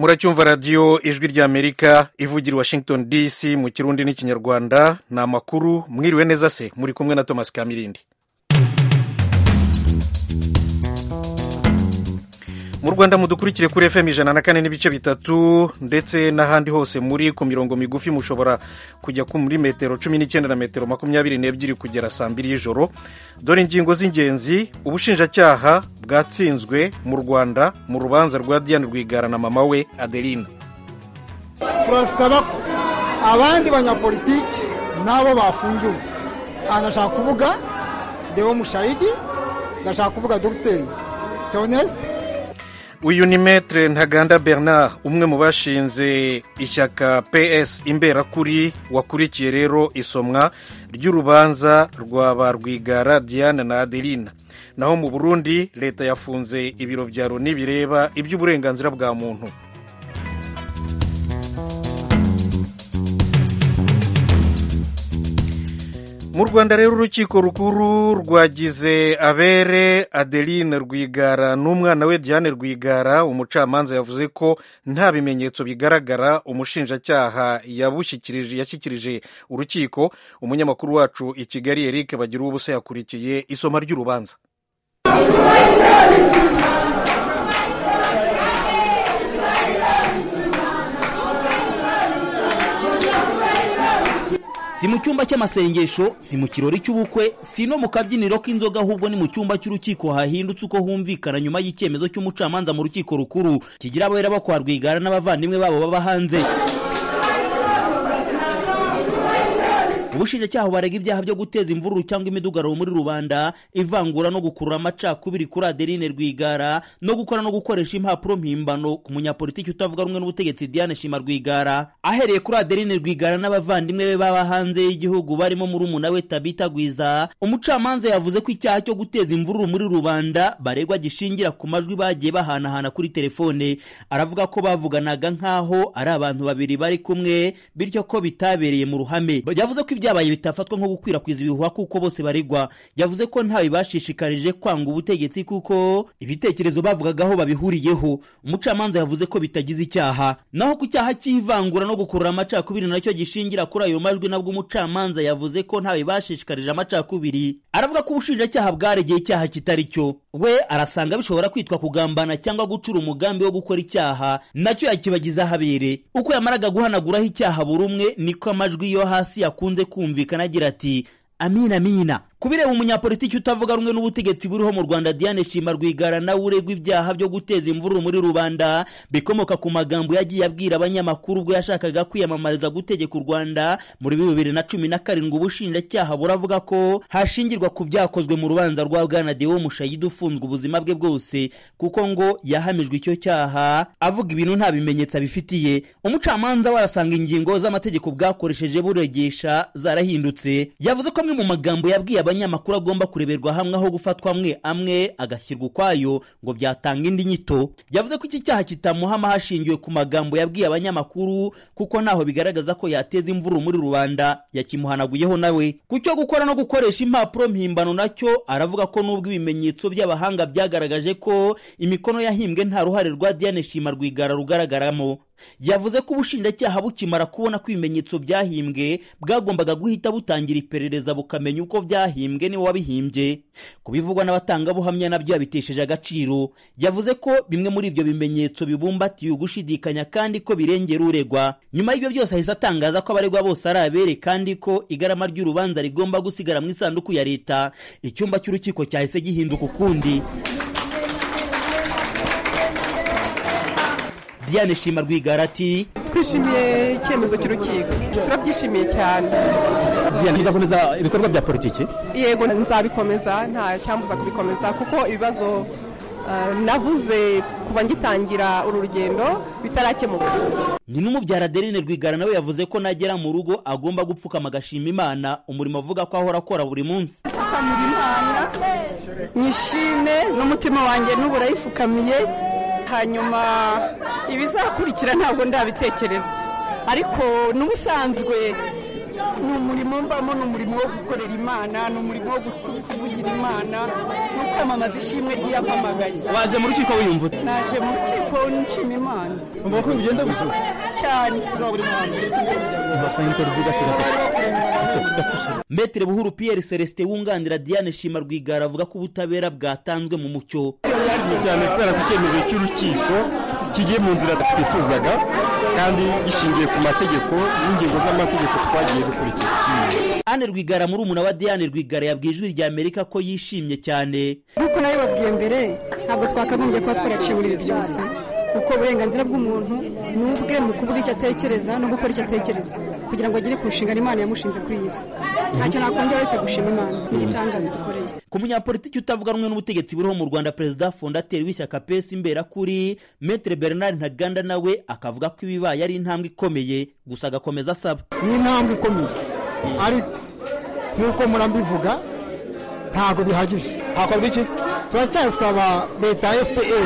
muracyumva radiyo ijwi ry'amerika ivugira i washington dc mu kirundi n'ikinyarwanda ni amakuru mwiriwe neza se muri kumwe na thomas kamirindi mu rwanda mudukurikire kuri fm ijana na kane n'ibice bitatu ndetse n'ahandi hose muri ku mirongo migufi mushobora kujya muri metero cumi n'icyenda na metero makumyabiri n'ebyiri kugera saa mbiri y'ijoro dore ingingo z'ingenzi ubushinjacyaha bwatsinzwe mu rwanda mu rubanza rwa diane rwigara na mama we adeline turasaba ko abandi banyapolitiki nabo bafungiwe aha ndashaka kuvuga deo mushayidi ndashaka kuvuga dogiteri teonesite uyu ni metere ntaganda bernard umwe mu bashinze ishyaka ps imberakuri wakurikiye rero isomwa ry'urubanza rwa ba rwigara diane na adeline naho mu burundi leta yafunze ibiro bya loni bireba iby'uburenganzira bwa muntu mu rwanda rero urukiko rukuru rwagize abere adeline rwigara n'umwana we diane rwigara umucamanza yavuze ko nta bimenyetso bigaragara umushinjacyaha yashyikirije urukiko umunyamakuru wacu i kigali eric bagira ubusa yakurikiye isoma ry'urubanza si mu cyumba cy'amasengesho si mu kirori cy'ubukwe si no mu kabyiniro k'inzoga ahubwo ni mu cyumba cy'urukiko hahindutse uko humvikana nyuma y'icyemezo cy'umucamanza mu rukiko rukuru kigira abera bo kwa rwigara n'abavandimwe babo baba hanze ubushinjacyaha barega ibyaha byo guteza imvururu cyangwa imidugararo muri rubanda ivangura no gukurura amacakubiri kuri adeline rwigara no gukora no gukoresha impapuro mpimbano ku munyapolitiki utavuga rumwe n'ubutegetsi diane shima rwigara ahereye kuri adeline rwigara n'abavandimwe be baba hanze y'igihugu barimo murumuna we tabita gwiza umucamanza yavuze ko icyaha cyo guteza imvururu muri rubanda baregwa gishingira ku majwi bagiye bahanahana kuri telefone aravuga ko bavuganaga nk'aho ari abantu babiri bari kumwe bityo ko bitabereye mu ruhame yavuze ko ibyabaye bitafatwa nko gukwirakwiza ibihuha kuko bose baregwa yavuze ko ntawe bashishikarije kwanga ubutegetsi kuko ibitekerezo bavugagaho babihuriyeho umucamanza yavuze ko bitagize icyaha naho ku cyaha cy'ivangura no gukurura amacakubiri nacyo gishingira kuri ayo majwi nabwo umucamanza yavuze ko ntawe bashishikarije amacakubiri aravuga ko ubushinjacyaha bwaregeye icyaha kitari cyo we arasanga bishobora kwitwa kugambana cyangwa gucura umugambi wo gukora icyaha nacyo yakibagiza ahabere uko yamaraga guhanaguraho icyaha buri umwe niko amajwi yo hasi yakunze kumvikana agira ati amina amina kubireba umunyapolitiki utavuga rumwe n'ubutegetsi buriho mu rwanda diane shima rwigara nawe uregwa ibyaha byo guteza imvururu muri rubanda bikomoka ku magambo yagiye abwira abanyamakuru ubwo yashakaga kwiyamamariza gutegeka u rwanda muri bibiri na cumi na karindwi ubushinjacyaha buravuga ko hashingirwa ku byakozwe mu rubanza rwa bwana deo mushayidi ufunzwe ubuzima bwe bwose kuko ngo yahamijwe icyo cyaha avuga ibintu nta bimenyetso abifitiye umucamanza we arasanga ingingo z'amategeko bwakoresheje buregesha zarahindutse yavuze ko amwe mu magambo yabwiye abanyamakuru agomba kureberwa hamwe aho gufatwa amwe amwe agashyirwa ukwayo ngo byatanga indi nyito yavuze ko iki cyaha kitamuhama hashingiwe ku magambo yabwiye abanyamakuru kuko ntaho bigaragaza ko yateza imvururu muri rubanda yakimuhanaguyeho nawe ku cyo gukora no gukoresha impapuro mpimbano nacyo aravuga ko n'ubwo ibimenyetso by'abahanga byagaragaje ko imikono yahimbwe nta ruhare rwa diane shima rwigara rugaragaramo yavuze ko ubushinjacyaha bukimara kubona ko ibimenyetso byahimbwe bwagombaga guhita butangira iperereza bukamenya uko byahimbwe niwe wabihimbye kubivugwa n'abatangabuhamya nabyo yabitesheje agaciro yavuze ko bimwe muri ibyo bimenyetso bibumbatiye ugushidikanya kandi ko birengera uregwa nyuma y'ibyo byose ahise atangaza ko abaregwa bose ari abere kandi ko igarama ry'urubanza rigomba gusigara mu isanduku ya leta icyumba cy'urukiko cyahise gihinduka ukundi diane shima rwigara ati twishimiye icyemezo cy'urukiko turabyishimiye cyane diane bizakomeza ibikorwa bya politiki yego nzabikomeza nta cyambuza kubikomeza kuko ibibazo navuze kuva ngitangira uru rugendo bitarakemuka ni n'umubyara adeline rwigara nawe yavuze ko nagera mu rugo agomba gupfukama agashima imana umurimo avuga ko ahora akora buri munsi gupfukamira imana nyishime n'umutima wanjye n'ubu urayifukamiye hanyuma ibizakurikira ntabwo ndabitekereza ariko n'ubusanzwe ni umurimo mbamo ni umurimo wo gukorera imana ni umurimo wo kuvugira imana ni uko kwiyamamaza ishimwe ry'iyampamagaye waje mu rukiko wiyumva ute naje mu rukiko nshima imana umva ko bigenda gutyo cyane metere buhuru pierre celestin wunganira diane shima rwigara avuga ko ubutabera bwatanzwe mu mucyo turishimye cyane kubera ko icyemezo cy'urukiko kigiye mu nzira twifuzaga kandi gishingiye ku mategeko n'ingingo z'amategeko twagiye dukurikiza anne rwigara murumuna wa diane rwigara yabwiye ijwi rya amerika ko yishimye cyane nk'uko nawe babwiye mbere ntabwo twakagombye kuba twaraciye muri ibi byose kuko uburenganzira bw'umuntu ni ubwe mu kuvuga icyo atekereza no gukora icyo atekereza kugira ngo agere ku nshingano imana yamushinze kuri iyi si ntacyo nakongera uretse gushima imana n'igitangaza dukoreye ku munyapolitiki utavuga rumwe n'ubutegetsi buriho mu rwanda perezida fondateri w'ishyaka pesi imberakuri metere bernard ntaganda nawe akavuga ko ibibaye ari intambwe ikomeye gusa agakomeza asaba ni intambwe ikomeye ariko nk'uko murambivuga ntabwo bihagije hakorwa iki turacyasaba leta ya fpr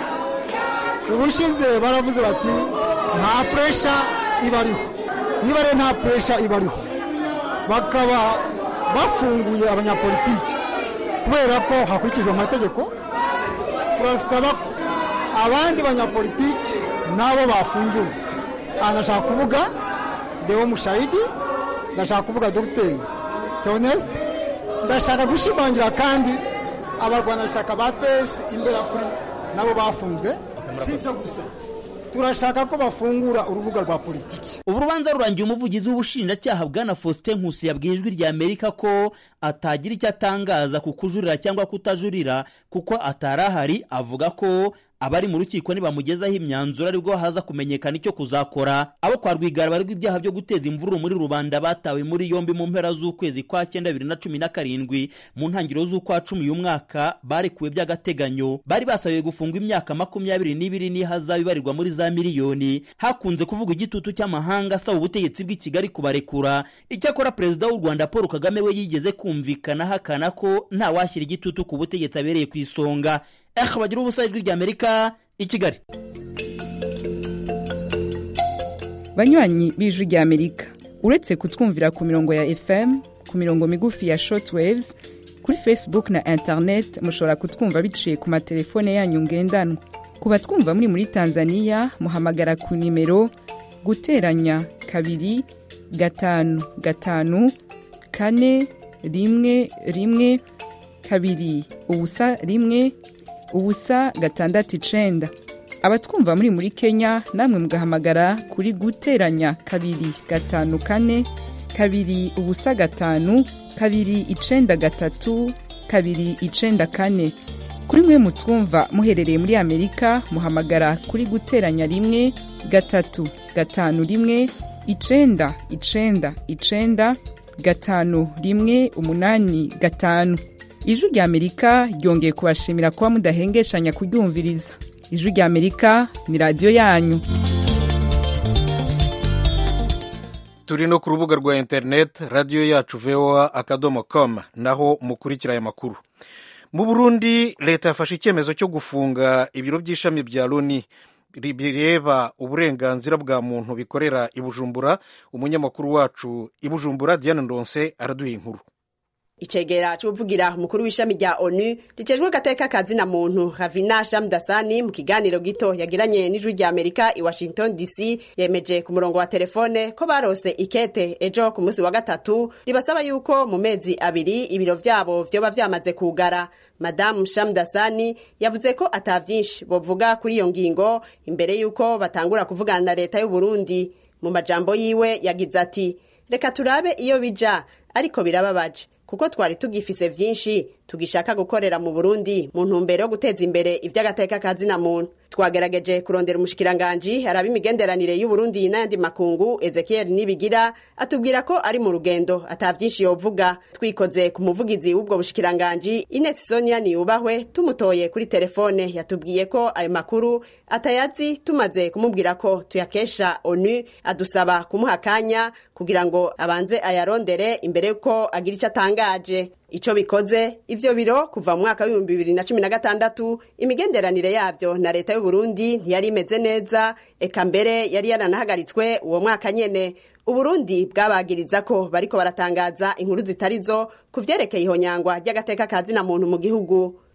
ubushize baravuze bati nta puresha ibariho niba rero nta puresha ibariho bakaba bafunguye abanyapolitiki kubera ko hakurikijwe amategeko turasaba ko abandi banyapolitiki nabo bafungiwe aha ndashaka kuvuga deo mushayidi ndashaka kuvuga dogiteri teonesite ndashaka gushimangira kandi abarwanashyaka ba pesi imbere kuri nabo bafunzwe si ibyo gusa turashaka ko bafungura urubuga rwa politiki ubu rubanza rurangiye umuvugizi w'ubushinjacyaha bwana faustin nkusi yabwiye ijwi rya amerika ko atagira icyo atangaza ku kujurira cyangwa kutajurira kuko atari ahari avuga ko abari mu rukiko nibamugezaho imyanzuro aribwo haza kumenyekana icyo kuzakora abo kwa rwigara baregwa ibyaha byo guteza imvururu muri rubanda batawe muri yombi mu mpera z'ukwezi kwa cyenda bibiri na cumi na karindwi mu ntangiriro z'ukwa cumi uyu mwaka barekuwe by'agateganyo bari basabiwe gufungwa imyaka makumyabiri n'ibiri n'ihazabu ibarirwa muri za miliyoni hakunze kuvuga igitutu cy'amahanga asaba ubutegetsi bw'i kigali kubarekura icyakora perezida w'u rwanda paul kagame we yigeze kumvikana ahakana ko ntawashyira igitutu ku butegetsi abereye ku isonga eh bagira ubusa ijwi rya amerika i kigali banywanyi b'ijwi rya amerika uretse kutwumvira ku mirongo ya fm ku mirongo migufi ya shortwaves kuri facebook na internet mushobora kutwumva biciye ku matelefone yanyu ngendanwa ku batwumva muri muri tanzania muhamagara ku nimero guteranya kabiri gatanu gatanu kane rimwe rimwe kabiri ubusa rimwe ubusa gatandatu icenda abatwumva muri muri kenya namwe mugahamagara kuri guteranya kabiri gatanu kane kabiri ubusa gatanu kabiri icenda gatatu kabiri icenda kane kuri mwe mutwumva muherereye muri amerika muhamagara kuri guteranya rimwe gatatu gatanu rimwe icenda icenda icenda gatanu rimwe umunani gatanu ijwi rya amerika ryongeye kubashimira kuba mudahengeshanya kuryumviriza ijwi rya amerika ni radiyo yanyu turi no ku rubuga rwa interineti radiyo yacu voa akadomo com naho mukurikira aya makuru mu burundi leta yafashe icyemezo cyo gufunga ibiro by'ishami bya loni bireba uburenganzira bwa muntu bikorera i bujumbura umunyamakuru wacu i bujumbura diane ndonse araduha inkuru icegera c'uvugira umukuru w'ishami rya onu ricejwe gateka kazina muntu havina shamdasani mu kiganiro gito yagiranye n'ijwi rya amerika i washington dc yemeje ku murongo wa telefone ko barose ikete ejo ku munsi wa gatatu ribasaba yuko mu mezi abiri ibiro vyabo vyoba vyamaze kugara madamu shamdasani yavuze ko ata vyinshi bovuga kuri iyo ngingo imbere yuko batangura kuvugana na leta y'uburundi mu majambo yiwe yagize ati reka turabe iyo bija ariko birababaje kuko twari tugifise vyinshi tugishaka gukorera mu Burundi mu ntumbero yo guteza imbere ivy'agateka ka zina muntu twagerageje kurondera umushikiranganji araba imigenderanire y'Uburundi n'ayandi makungu Ezekiel Nibigira atubwira ko ari mu rugendo ata vyinshi yovuga twikoze ku muvugizi w'ubwo bushikiranganji Ines Sonia Niyubahwe tumutoye kuri telefone yatubwiye ko ayo makuru atayazi tumaze kumubwira ko tuyakesha ONU adusaba kumuha akanya kugira ngo abanze ayarondere imbere yuko agira icyo atangaje ico bikoze ivyo biro kuva mu mwaka w'ibihumbi bibiri na cumi na gatandatu imigenderanire yavyo na leta y'uburundi ntiyari imeze neza eka mbere yari yaranahagaritswe uwo mwaka nyene uburundi bwabagiriza ko bariko baratangaza inkuru zitarizo ku vyerekeye ihonyangwa ry'agateka ka zina muntu mu gihugu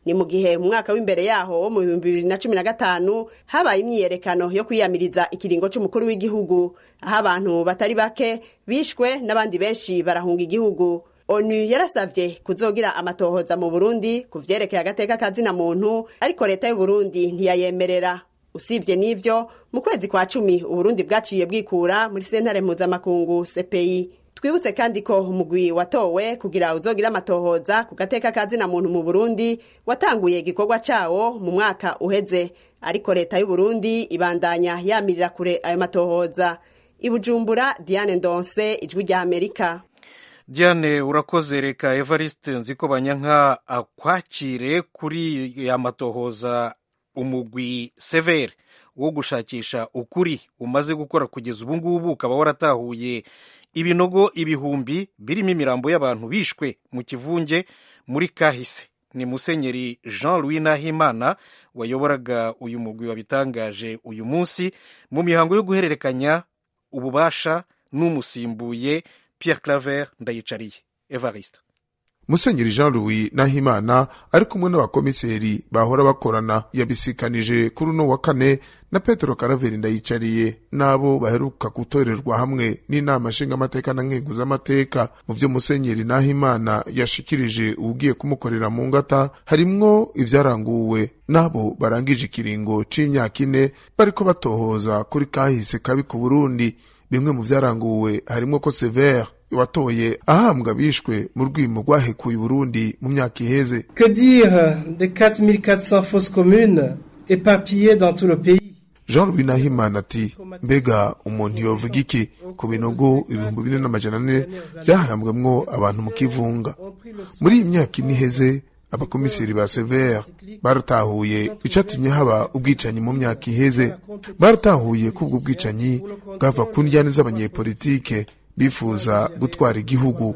ni mu gihe mu mwaka w'imbere yaho wo mu bihumbi bibiri na cumi na gatanu habaye imyiyerekano yo kwiyamiriza ikiringo c'umukuru w'igihugu aho abantu batari bake bishwe n'abandi benshi barahunga igihugu onu yarasavye kuzogira amatohoza mu burundi ku vyerekeye agateka kazina muntu ariko leta y'uburundi ntiyayemerera usibye n'ivyo mu kwezi kwa cumi uburundi bwaciye bwikura muri sentare mpuzamakungu cpi twibutse kandi ko umugwi watowe kugira uzogira amatohoza ku gateka kazina muntu mu burundi watanguye igikorwa cawo mu mwaka uheze ariko leta y'uburundi ibandanya yamirira kure ayo matohoza ibujumbura diane ndonse ijwi rya amerika diane urakoze reka evariste nziko banyanka akwakire kuri ya matohoza umugwi severe wo gushakisha ukuri umaze gukora kugeza ubu ngubu ukaba waratahuye ibinogo ibihumbi birimo imirambo y'abantu bishwe mu kivunge muri kahise ni musenyeri jean louis nahimana wayoboraga uyu mugwi wabitangaje uyu munsi mu mihango yo guhererekanya ububasha n'umusimbuye pierre claver ndayicariye evariste musenyeri jean louis nahimana ari kumwe n'abakomiseri bahora bakorana yabisikanije kuri uno wa kane na petero karaveri ndayicariye n'abo baheruka gutorerwa hamwe n'inama nshingamateka na nkenguzamateka mu vyo musenyeri nahimana yashikirije uwugiye kumukorera mu ngata harimwo ivyaranguwe n'abo barangije ikiringo c'imyaka ine bariko batohoza kuri kahise kabi ku burundi bimwe mu vyaranguwe harimwo ko severe watoye ahambwa bishwe mu rwimo rwahekuye Burundi mu myaka iheze Que dire des 4400 fausses communes éparpillées dans tout le pays Jean Louis Nahimana ati mbega umuntu yovuga iki ku binogo ibihumbi bine n'amajana ane vyahambwemwo abantu mu kivunga muri iyi myaka ine iheze abakomiseri ba severe baratahuye icatumye haba ubwicanyi mu myaka iheze baratahuye ko ubwo bwicanyi bwava ku ndyane z'abanyepolitike bifuza gutwara igihugu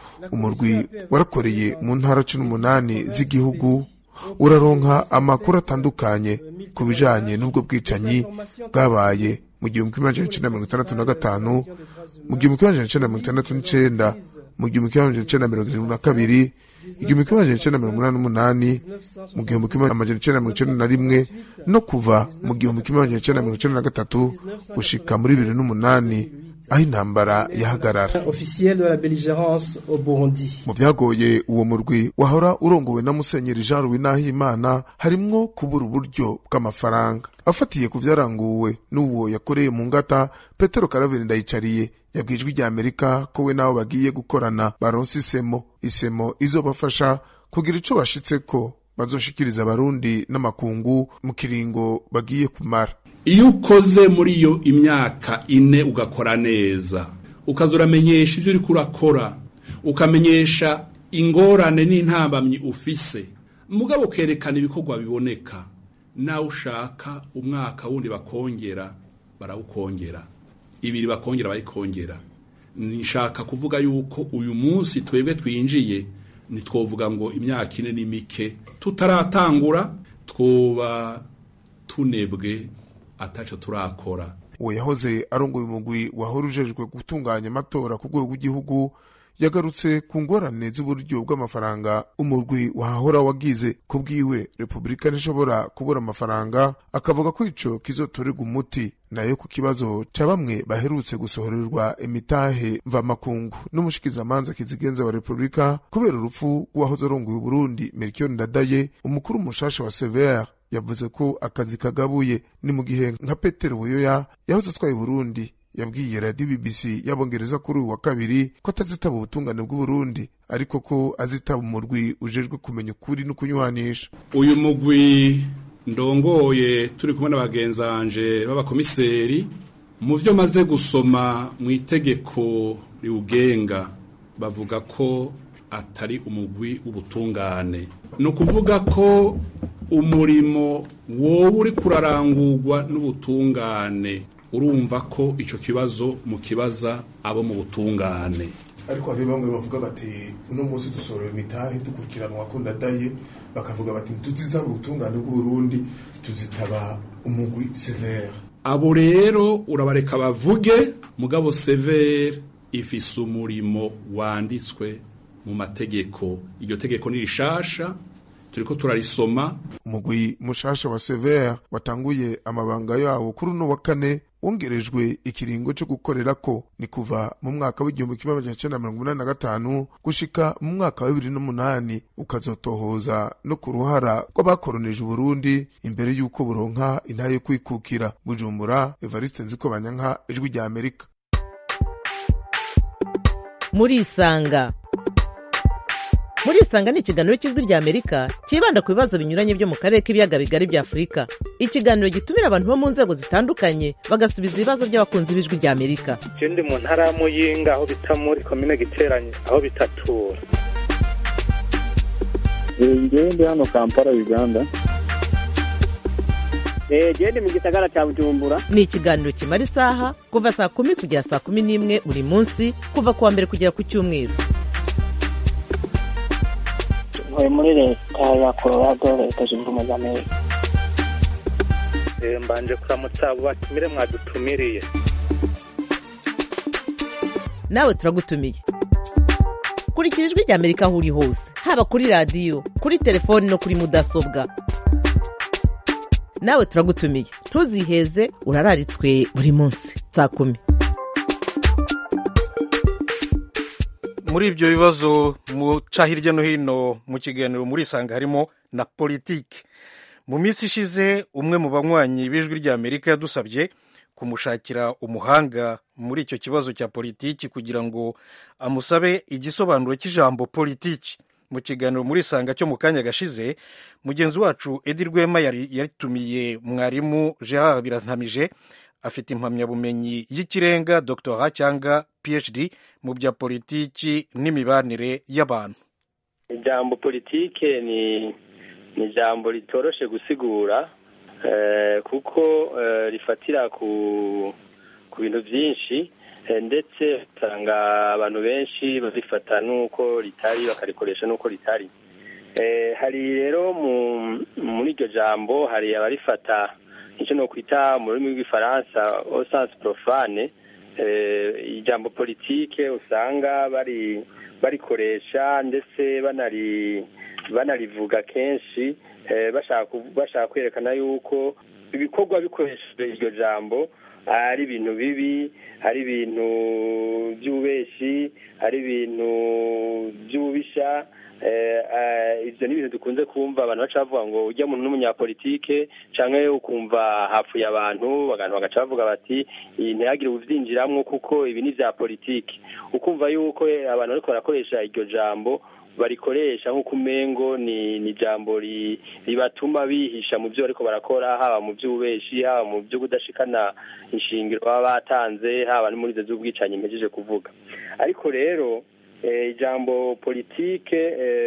umurwi warakoreye mu ntara cumi n'umunani z'igihugu uraronka amakuru atandukanye ku bijanye n'ubwo bwicanyi bwabaye mu gihumbi kimwe amajana icenda mirongo itandatu na gatanu mu gihumbi kimwe amajana icenda mirongo itandatu n'icenda mu gihumbi kimwe amajana icenda mirongo irindwi na kabiri igihumbi kimwe amajana icenda mirongo umunani n'umunani mu gihumbi kimwe amajana icenda mirongo icenda na rimwe no kuva mu gihumbi kimwe amajana icenda mirongo icenda na gatatu gushika muri bibiri n'umunani aho intambara yahagarara mu vyagoye uwo murwi wahora urongowe na musenyeri jean louis nahimana harimwo kubura uburyo bw'amafaranga afatiye ku vyaranguwe n'uwo yakoreye mu ngata petero karaveri ndayicariye yabwijwe rya amerika ko we n'abo bagiye gukorana baronse isemo isemo izobafasha kugira ico bashitseko bazoshikiriza abarundi n'amakungu mu kiringo bagiye kumara iyo ukoze muri iyo imyaka ine ugakora neza ukaza uramenyesha ibyo uri kurakora ukamenyesha ingorane n'intambamyi ufise mugabo ukerekana ibikorwa biboneka nawe ushaka umwaka wundi bakongera barawukongera ibiri bakongera bayikongera nishaka kuvuga yuko uyu munsi twebwe twinjiye ntitwovuga ngo imyaka ine ni mike tutaratangura twoba tunebwe ataco turakora uwo yahoze arongoye umugwi wahora ujejwe gutunganya amatora ku rwego rw'igihugu yagarutse ku ngorane z'uburyo bw'amafaranga umurwi wahahora wagize ku bwiwe repubulika ntishobora kubura amafaranga akavuga ko ico kizotorerwa umuti nayo ku kibazo ca bamwe baherutse gusohorerwa imitahe mvamakungu n'umushikizamanza kizigenza wa repubulika kubera urupfu rw'uwahoze arongoye uburundi melchior ndadaye umukuru mushasha wa severe yavuze ko akazi kagabuye ni mu gihe nka petero buyoya yahoze atwaye burundi yabwiye radiyo bbc y'abongereza kuri uyu wa kabiri ko atazitaba ubutungane bw'uburundi ariko ko azitaba umurwi ujejwe kumenya ukuri no kunywanisha uyu mugwi ndongoye turi kumwe n'abagenzanje b'abakomiseri mu byo maze gusoma mu itegeko riwugenga bavuga ko atari umugwi w'ubutungane ni ukuvuga ko umurimo wowe uri kurarangurwa n'ubutungane urumva ko icyo kibazo mu kibaza abo mu butungane ariko hari bamwe bavuga bati uno munsi dusohora imitahe dukurikiranwa ko ndadaye bakavuga bati ntituzitaba ubutungane bw'uburundi tuzitaba umugwi severe abo rero urabareka bavuge mugabo severe ifise umurimo wanditswe mu mategeko iryo tegeko ni rishasha turiko turarisoma umugwi mushasha wa severe watanguye amabanga yawo kuri uno wa kane wongerejwe ikiringo cyo gukorera ko ni kuva mu mwaka w'igihumbi kimwe amajana icenda mirongo inani na gatanu gushika mu mwaka wa bibiri n'umunani ukazotohoza no ku ruhara rw'abakoronije uburundi imbere y'uko buronka intahe yo kwikukira bujumbura evariste nziko banyanka ijwi rya amerika murisanga murisanga ni ikiganiro cy'ijwi rya amerika cyibanda ku bibazo binyuranye byo mu karere k'ibiyaga bigari bya afurika ikiganiro gitumira abantu bo mu nzego zitandukanye bagasubiza ibibazo by'abakunzi b'ijwi rya amerika ndi mu ntara ya muyinga aho bita muri komine giteranye aho bitatura ngewe ndi hano kampala uganda gende mu gisagara cya bujumbura ni ikiganiro kimara isaha kuva saa kumi kugera saa kumi n'imwe buri munsi kuva ku wa mbere kugera ku cyumweru ntuye muri leta ya colorado leta zunze ubumwe za amerika mbanje kuramutsa abo batumire mwadutumiriye nawe turagutumiye kurikira ijwi rya amerika aho uri hose haba kuri radiyo kuri telefoni no kuri mudasobwa nawe turagutumiye ntuziheze urararitswe buri munsi saa kumi muri ibyo bibazo muca hirya no hino mu kiganiro muri isanga harimo na politiki mu minsi ishize umwe mu banywanyi b'ijwi rya amerika yadusabye kumushakira umuhanga muri icyo kibazo cya politiki kugira ngo amusabe igisobanuro cy'ijambo politiki mu kiganiro muri isanga cyo mu kanya gashize mugenzi wacu edi rwema yari yaritumiye mwarimu gerard birantamije afite impamyabumenyi y'ikirenga doctora cyangwa phd mu bya politiki n'imibanire y'abantu ijambo politike ni ni ijambo ritoroshe gusigura kuko rifatira ku ku bintu byinshi ndetse usanga abantu benshi barifata n'uko ritari bakarikoresha n'uko ritari hari rero muri iryo jambo hari abarifata icyo ni ukwita mu rurimi rw'ifaransa osansi porofane ijambo politike usanga bari barikoresha ndetse banari banarivuga kenshi bashaka kwerekana yuko ibikorwa bikoresheje iryo jambo ari ibintu bibi ari ibintu by'ububeshi ari ibintu by'ububisha ibyo ni ibintu dukunze kumva abantu baca bavuga ngo ujya muntu n'umunyapolitike cyangwa ukumva hapfuye abantu abantu bagaca bavuga bati ntihagire ubyinjiramo kuko ibi ni ibya politiki ukumva yuko abantu bariko barakoresha iryo jambo barikoresha nk'uko umengo ni ni ijambo ribatuma bihisha mu byo bariko barakora haba mu by'ububeshi haba mu byo kudashikana inshingiro baba batanze haba no muri izo z'ubwicanyi mpejeje kuvuga ariko rero ijambo politike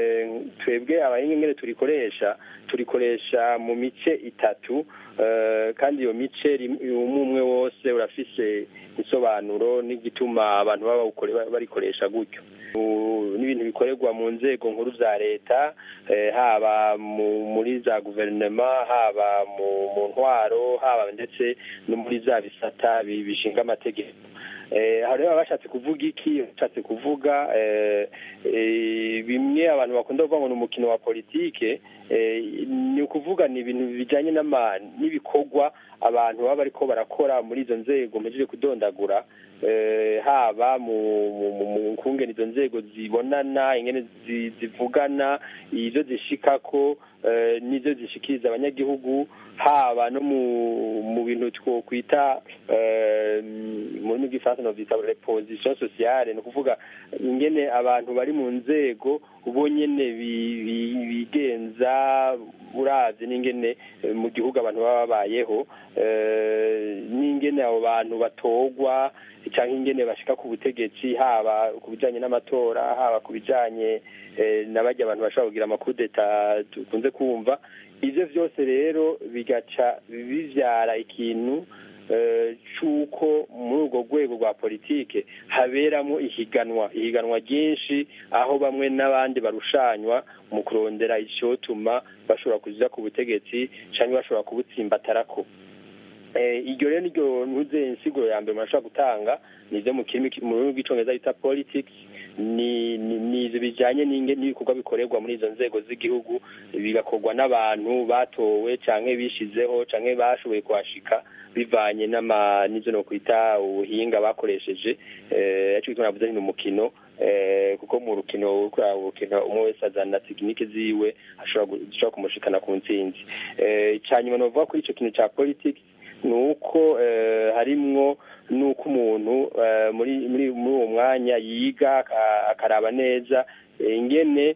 twebwe abahinga turikoresha turikoresha mu mice itatu kandi iyo mice umwe umwe wose urafise isobanuro n'igituma abantu baba barikoresha gutyo n'ibintu bikorerwa mu nzego nkuru za leta haba muri za guverinoma haba mu ntwaro haba ndetse no muri za bisata bishinga amategeko aho rero bashatse kuvuga iki bashatse kuvuga bimwe abantu bakunda kuvuga ngo ni umukino wa politike ni ukuvuga ni ibintu bijyanye n'ibikorwa abantu baba bariko barakora muri izo nzego mpejeje kudondagura haba mu kungena izo nzego zibonana ingene zivugana izo zishikako n'izo zishikiriza abanyagihugu haba no mu bintu twokwita mu rurimi rw'ifaransa novyita reposition sociale ni ukuvuga ingene abantu bari mu nzego bo nyene bigenza uravye n'ingene mu gihugu abantu baba babayeho n'ingene abo bantu batorwa cyangwa ingene bashika ku butegetsi haba ku bijanye n'amatora haba ku bijanye na barya abantu bashobora kugira amakudeta dukunze kumva ivyo vyose rero bigaca bivyara ikintu cy'uko muri urwo rwego rwa politike haberamo ihiganwa ihiganwa ryinshi aho bamwe n'abandi barushanywa mu kurondera icyotuma bashobora kuza ku butegetsi cyangwa bashobora kubutsimbatarako iryo rero niryo ntuze insiguro ya mbere umuntu ashobora gutanga ni ibyo mu rurimi rw'icyongereza bita politics ni ni ibyo bijyanye n'ibikorwa bikorerwa muri izo nzego z'igihugu bigakorwa n'abantu batowe cyangwa bishyizeho cyangwa bashoboye kuhashika bivanye n'izo no kwita ubuhinga bakoresheje aricyo gituma navuze ni umukino kuko mu rukino urukino umwe wese azana tekinike ziwe ashobora kumushikana ku ntsinzi icya nyuma ni ukuvuga kuri icyo kintu cya politiki ni uko harimwo nuko umuntu muri muri uwo mwanya yiga akaraba neza ingene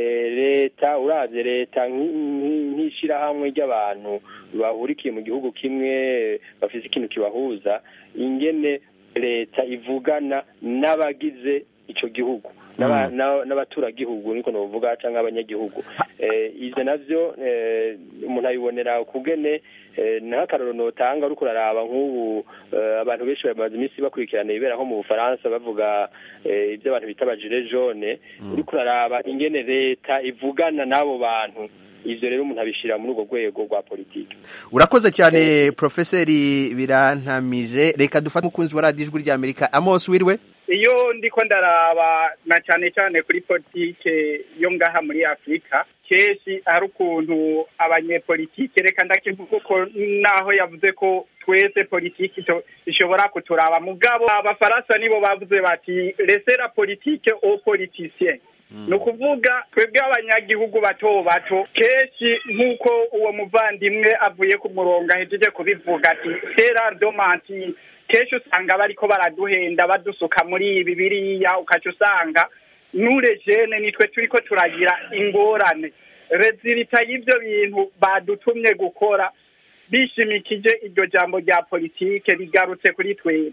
leta urabye leta nk'ishyirahamwe ry'abantu bahurikiye mu gihugu kimwe bafite ikintu kibahuza ingene leta ivugana n'abagize icyo gihugu n'abaturagihugu niko navuga cyangwa abanyagihugu ibyo nabyo umuntu abibonera kugene n'akararo notanga uri kuraraba nk'ubu abantu benshi bamaze iminsi bakurikirana ibibera nko mu bufaransa bavuga ibyo abantu bita abajire jone uri kuraraba ingene leta ivugana n'abo bantu ibyo rero umuntu abishyira muri urwo rwego rwa politiki urakoze cyane porofeseri birantamije reka dufate umukunzi wa radiyo ijwi ry'amerika amos wiriwe iyo ndiko ndaraba na cyane cyane kuri politike yo ngaha muri afurika kenshi hari ukuntu abanyepolitike reka ndakivuga uko naho yavuze ko twese politiki ishobora kuturaba mugabo abafaransa nibo bavuze bati resera politike au politicien ni ukuvuga twebwe abanyagihugu bato bato kenshi nk'uko uwo muvandimwe avuye ku murongo ahejeje kubivuga ati sera domanti kenshi usanga bariko baraduhenda badusuka muri ibi biriya ukaca usanga n'urejene nitwe turiko turagira ingorane rezilita y'ibyo bintu badutumye gukora bishimikije iryo jambo rya politike rigarutse kuri twebwe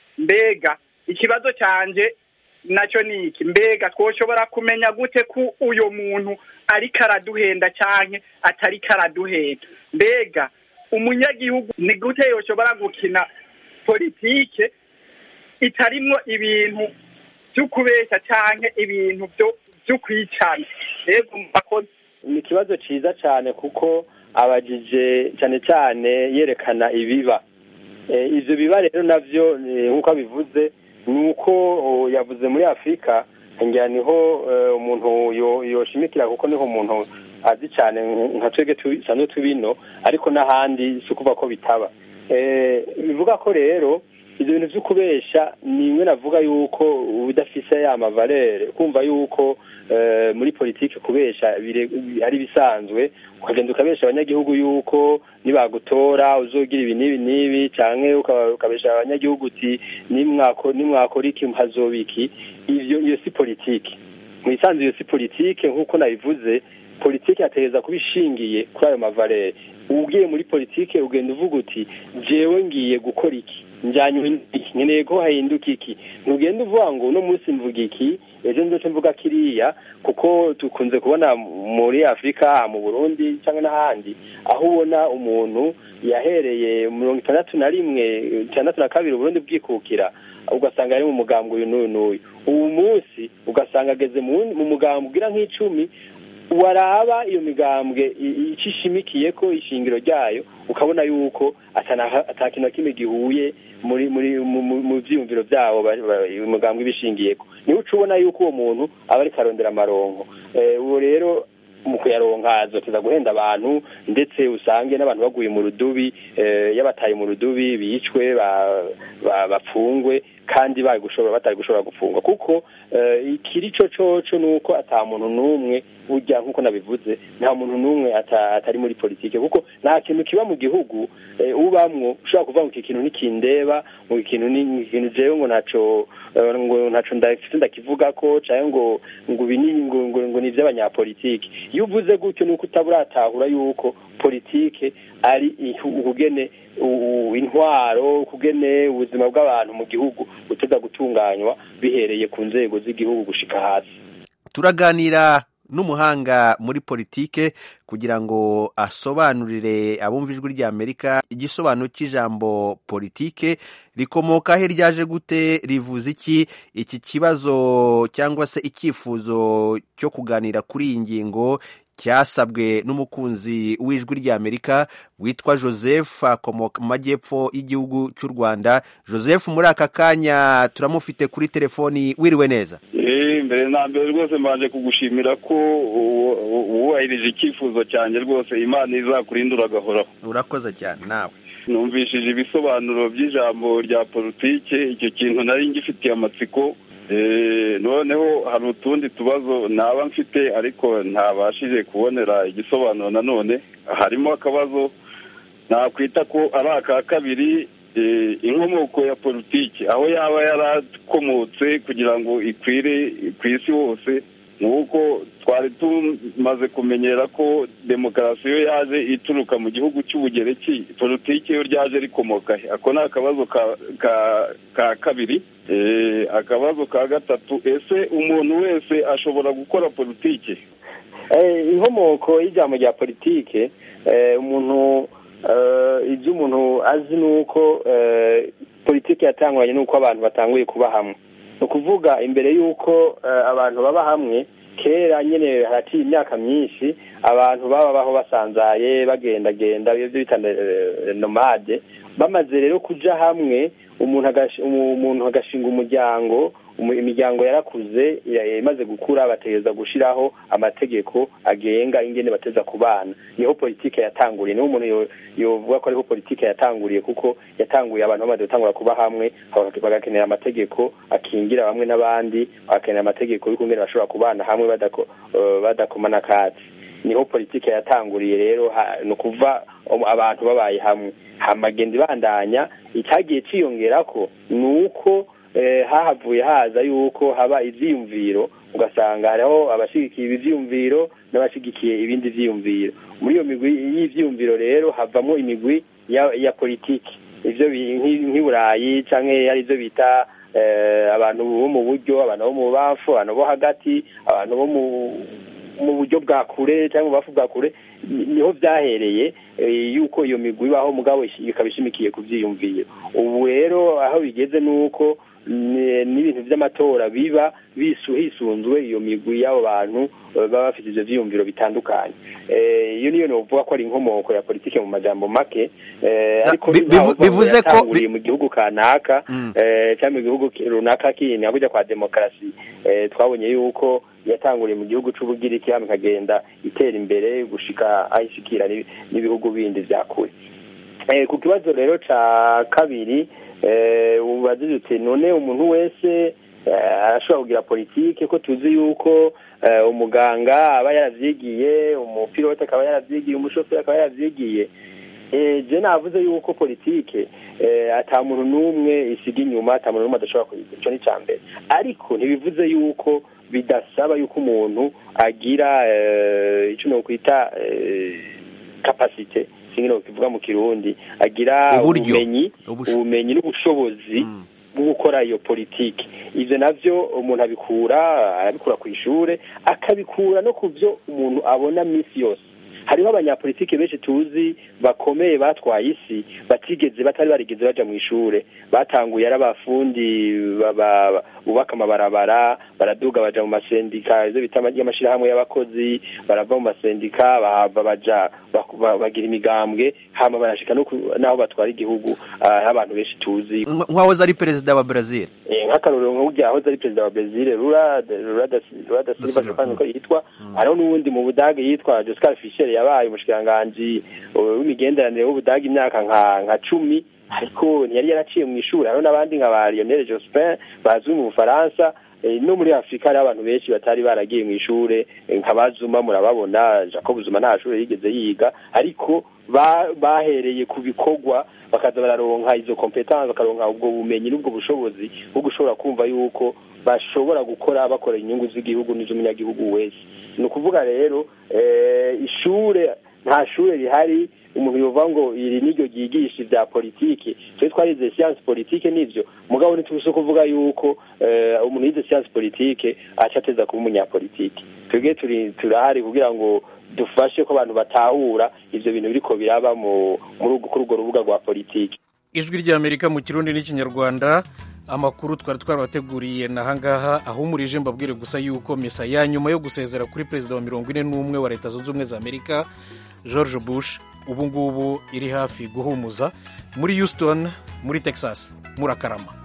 mbega ikibazo canje nacyo ni iki mbega twoshobora kumenya gute ko uyu muntu ariko araduhenda cyane atariko araduhenda mbega umunyagihugu ni gute yoshobora gukina politike itarimwo ibintu byo kubeshya cyane ibintu byo kwicana rero mbakoze ni ikibazo cyiza cyane kuko abajije cyane cyane yerekana ibiba ibyo biba rero nabyo nk'uko abivuze ni uko yavuze muri afurika ngira niho umuntu yoshimikira kuko niho umuntu azi cyane nka twebwe dusanzwe tubino ariko n'ahandi si ukuvuga ko bitaba bivuga ko rero ibyo bintu byo kubesha ni bimwe navuga yuko udafise ya mavalere kumva yuko muri politiki kubesha ari bisanzwe ukagenda ukabesha abanyagihugu yuko nibagutora uzogira ibi n'ibi n'ibi cyangwa ukabesha abanyagihugu uti nimwakora iki hazoba iki ibyo iyo si politiki mu isanzwe iyo si politiki nk'uko nabivuze politiki yategereza kuba ishingiye kuri ayo mavalere ugiye muri politiki ugenda uvuga uti jewe ngiye gukora iki njyanye iki nkeneye ko hahinduka iki ntugenda uvuga ngo uno munsi mvuga iki ejo nzoce mvuga kiriya kuko dukunze kubona muri afurika mu burundi cyangwa n'ahandi aho ubona umuntu yahereye mirongo itandatu na rimwe itandatu na kabiri uburundi bwikukira ugasanga ari mu mugambwe uyu n'uyu n'uyu ubu munsi ugasanga ageze mu mugambwe ugira nk'icumi waraba iyo migambwe icyo ishimikiye ko ishingiro ryayo ukabona yuko atakintu na kimwe gihuye muri muri mu byiyumviro byabo umugambwe ibishingiyeko niwe uca ubona yuko uwo muntu aba ariko arondera amaronko uwo rero mu kuyaronka azoteza guhenda abantu ndetse usange n'abantu baguye mu rudubi yabataye mu rudubi bicwe bapfungwe kandi batari gushobora gufungwa kuko ikiri cyo coco ni uko ata muntu n'umwe burya nk'uko nabivuze nta muntu n'umwe atari muri politiki kuko nta kintu kiba mu gihugu ubamwo ushobora kuvuga ngo iki kintu ntikindeba ngo ikintu ni ikintu jewe ngo ntaco ngo ntaco ndafite ndakivuga ko cyangwa ngo ngo ibi ni ngo ngo ni iby'abanyapolitiki iyo uvuze gutyo ni uko utaburatahura yuko politike ari ukugene intwaro ukugene ubuzima bw'abantu mu gihugu buteza gutunganywa bihereye ku nzego z'igihugu gushika hasi turaganira n'umuhanga muri politike kugira ngo asobanurire abumva ijwi ry'amerika igisobanuro cy'ijambo politike rikomoka he ryaje gute rivuze iki iki kibazo cyangwa se icyifuzo cyo kuganira kuri iyi ngingo cyasabwe n'umukunzi w'ijwi ry'amerika witwa joseph akomoka mu majyepfo y'igihugu cy'u rwanda joseph muri aka kanya turamufite kuri telefoni wiriwe neza mbere na mbere rwose mbanje kugushimira ko wubahirije icyifuzo cyanjye rwose imana izakurindura agahoraho urakoze cyane nawe numvishije ibisobanuro by'ijambo rya politike icyo kintu nari ngifitiye amatsiko noneho hari utundi tubazo naba mfite ariko ntabashije kubonera igisobanuro nanone harimo akabazo nakwita ko ari aka kabiri inkomoko ya politiki aho yaba yarakomotse kugira ngo ikwire ku isi hose nk'uko twari tumaze kumenyera ko demokarasi yo yaje ituruka mu gihugu cy'ubugereki politiki yo ryaje rikomoka he ako ni akabazo ka kabiri akabazo ka gatatu ese umuntu wese ashobora gukora politiki inkomoko y'ijambo rya politiki umuntu ibyo umuntu azi ni uko politiki yatanguranye n'uko abantu batanguye kuba hamwe ni ukuvuga imbere y'uko abantu baba hamwe kera nyine haraciye imyaka myinshi abantu babaho basanzaye bagendagenda ibyo bita nomade bamaze rero kujya hamwe umuntu agashinga umuryango imiryango yarakuze imaze gukura bategereza gushyiraho amategeko agenga ingene bateza ku bana niho politiki yatanguriye niho umuntu yovuga ko ariho politiki yatanguriye kuko yatanguye abantu bamaze gutangura kuba hamwe bagakenera amategeko akingira bamwe n'abandi bagakenera amategeko y'ukungene bashobora kubana hamwe badakomana akatsi niho politiki yatanguriye rero ni ukuva abantu babaye hamwe hamagenda ibandanya icyagiye cyiyongera ko ni uko hahavuye haza yuko haba ibyiyumviro ugasanga hariho abashyigikiye ibi byiyumviro n'abashyigikiye ibindi byiyumviro muri iyo migwi y'ibyiyumviro rero havamo imigwi ya politiki ibyo nk'i burayi cyangwa ari byo bita abantu bo mu buryo abantu bo mu bafu abantu bo hagati abantu bo mu buryo bwa kure cyangwa mu bafu bwa kure niho byahereye yuko iyo migwi ibaho mugabo ikaba ishimikiye ku byiyumviro ubu rero aho bigeze ni uko n'ibintu by'amatora biba hisunzwe iyo migwi y'abo bantu baba bafite ibyo byiyumviro bitandukanye iyo niyo nuvuga ko ari inkomoko ya politiki mu majambo make ariko bivuze ko mu gihugu kanaka cyangwa mu gihugu runaka kindi kujya kwa demokarasi twabonye yuko yatanguriye mu gihugu cy'ubugiriki hano ikagenda itera imbere gushika aho ishikira n'ibihugu bindi bya kure ku kibazo rero cya kabiri ubaze uti none umuntu wese arashobora kugira politiki ko tuzi yuko umuganga aba yaravyigiye umupilote akaba yaravyigiye umushoferi akaba yaravyigiye je navuze yuko politike ata muntu n'umwe isiga inyuma ata muntu n'umwe adashobora kuyiga ico ni ca mbere ariko ntibivuze yuko bidasaba yuko umuntu agira ico nokwita kapasite singi nokivuga mu kirundi agira ubumenyi ubumenyi n'ubushobozi bwo gukora iyo politiki ivyo navyo umuntu abikura arabikura ku ishure akabikura no ku byo umuntu abona misi yose hariho abanyapolitiki benshi tuzi bakomeye batwaye isi batigeze batari barigeze baja mu ishure batanguye ari abafundi bubaka amabarabara baraduga baja mu masendika ivyo bita y'amashirahamwe y'abakozi barava mu masendika bahava baja bagira imigambwe hama barashika n'aho batwara igihugu abantu benshi tuzi nk'uwahoze ari perezida wa brazil nk'akarorero nk'urya ahoze ari perezida wa brazil rura rura da silva jokani ko yitwa hariho n'uwundi mu budage yitwa joscar fischer yabaye umushikiranganji w'imigenderanire w'ubudage imyaka nka nka cumi ariko ntiyari yaraciye mu ishuri hariho n'abandi nka ba lionel jospin bazwi mu bufaransa no muri afurika hariho abantu benshi batari baragiye mu ishure nka bazuma murababona jacob zuma nta shuri yigeze yiga ariko bahereye ku bikorwa bakaza bararonka izo competence bakaronka ubwo bumenyi n'ubwo bushobozi bwo gushobora kumva yuko bashobora gukora bakorera inyungu z'igihugu n'iz'umunyagihugu wese ni ukuvuga rero ishure nta shure rihari umuntu yovuga ngo iri niryo ryigisha ibya politiki twe twarize siyansi politike nivyo mugabo ntitubuze kuvuga yuko umuntu yize siyansi politike aca ateza kuba umunyapolitiki twebwe turi turahari kugira ngo dufashe ko abantu batahura ivyo bintu biriko biraba muri kuri urwo rubuga rwa politiki ijwi ry'amerika mu kirundi n'ikinyarwanda amakuru twari twarabateguriye nahangaha ahumurije mbabwire gusa yuko misa ya nyuma yo gusezera kuri perezida wa mirongo ine n'umwe wa leta zunze ubumwe za amerika george bush ubu ngubu iri hafi guhumuza muri houston muri texas murakarama